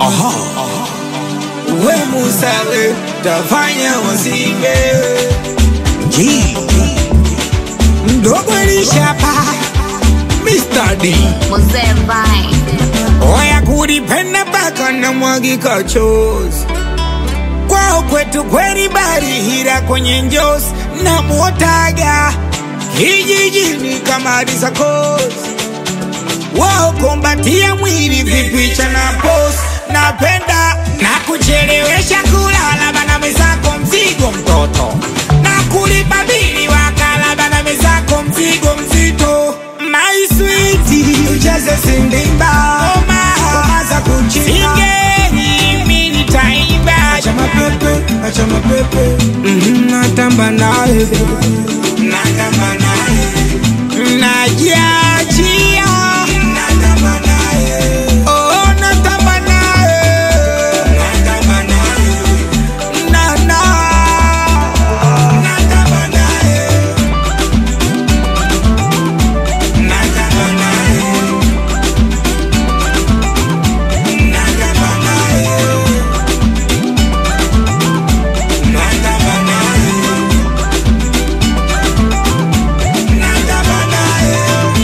Aha. We Musawe tafanya wasibe G mdogo lishapa Mr. D Mzee Vine. Oya kulipenda mpaka na mwagika chozi kwao kwetu kweli barihira kwenye njozi na mwotaga hijijini kama risakosi wao kombatia mwili vipicha na pos napenda na kuchelewesha kulala bana mezako mzigo mtoto na kulipa bili wakala bana mezako mzigo mzito my sweet ujaze sindimba oma za kuchina singeni mimi nitaimba acha mapepe acha mapepe Mhm, natamba naye natamba naye najiachia natamba naye oh natamba naye natamba naye na na natamba naye natamba naye natamba naye natamba naye natamba naye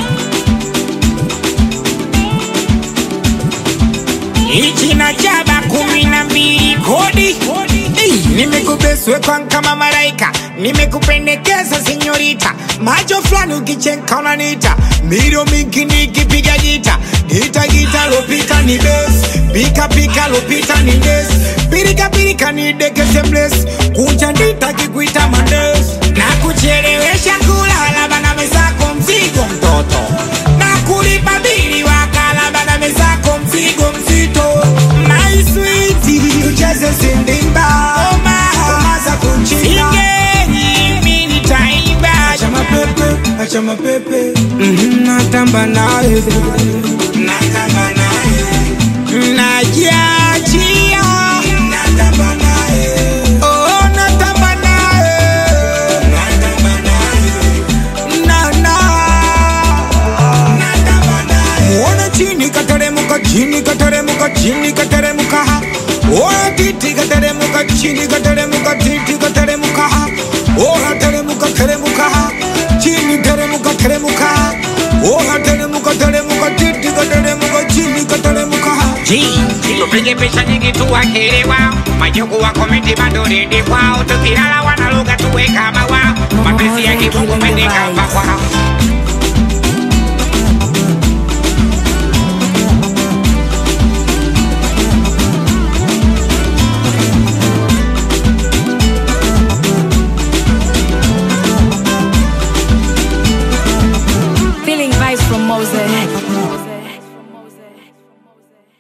Ichi na jaba kumi na mbili kodi Ei, nimekubeswe kwa kama malaika nimekupendekeza senyorita macho fulani ukichenka unanita miro mingi nikipiga gita gita gita lopita ni bes pika pika lopita ni des pirika pirika ni dekese bles kunja ndita kikuita mandes na kuchelewesha kulala bana mezako mzigo mtoto na kulipa bili wakala bana mezako mzigo mzito my sweet ucheze sindimba oma oma za kuchina singeni mimi nitaimba acha mapepe acha mapepe Mhm, natamba naye natamba naye najiachia natamba naye oh natamba naye natamba naye na na Muona chini kateremuka chini kateremuka chini kateremuka Oya titi kateremuka chini kateremuka titi kateremuka Oya teremuka teremuka chini teremuka teremuka Oya teremuka teremuka titi kateremuka chini kateremuka tupige picha nyingi tuwakelewa majuku wa komiti bado redi kwao tukilala wanaluga tuwe kama wao mapenzi ya kifungu mende kama kwao Feeling vibes from Moses.